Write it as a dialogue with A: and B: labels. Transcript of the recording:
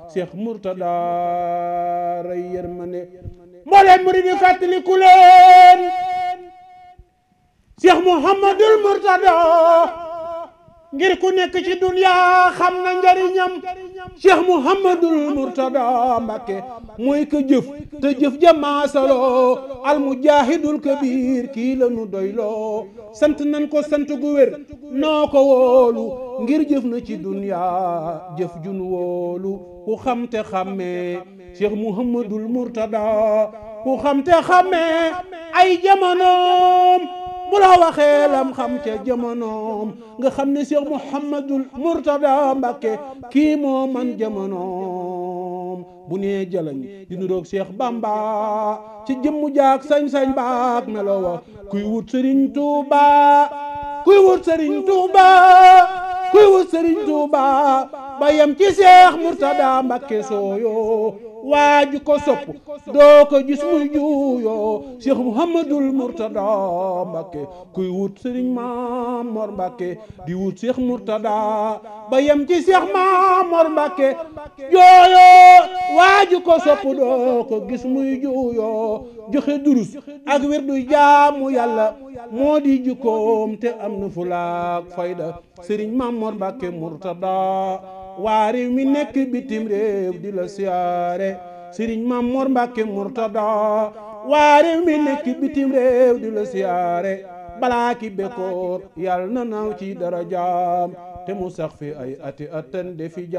A: Cheikh Mourtada ray yërmande mbooleem murid yi fàttaliku leen Cheikh Mouhamadul Mourtada ngir ku nekk ci dunya xam na njariñam Cheikh Mouhamadul Mourtada Mbakke mooy ka jëf te jëf jamaasaloo al mujahidul kabir kii la nu doyloo sant nan ko sant gu wér noo ko wóolu ngir jëf na ci dunya jëf jun wóolu ku xam te xàmmee Cheikh Mouhamadul Mourtada ku xam te xàmmee ay jamonoom bu la waxee lam xam ca jamonoom nga xam ne Cheikh Mouhamadul Mourtada Mbakke kii moo man jamonoom bu nee jalañ di nuroog Cheikh Bamba ci jëmmu jaak sañ-sañ baak melo wa kuy wut Serigne Touba kuy wut Serigne Touba kuy wut Serigne Touba ba yem ci Cheikh Mourtada Mbakke sooyo waaju ko sopp doo ko gis muy juuyoo Cheikh Mouhamadul Mourtada Mbakke kuy wut Serigne Mamor Mbakke di wut Cheikh Mourtada ba yem ci Cheikh Mamor Mbakke jooyoo waaju ko sopp doo ko gis muy juuyoo joxe durus ak wirdu jaamu yàlla moo di jukkoom te am na fulaak fayda Serigne Mamor Mbakke Mourtada waa réew mi nekk bitim réew di la siyaare Serigne Mamor Mbakke Mourtada waa réew mi nekk bitim réew di la siyaare balaa ki bekkoor yàlla na naaw ci darajaam te mu sax fi ay ati atan de fi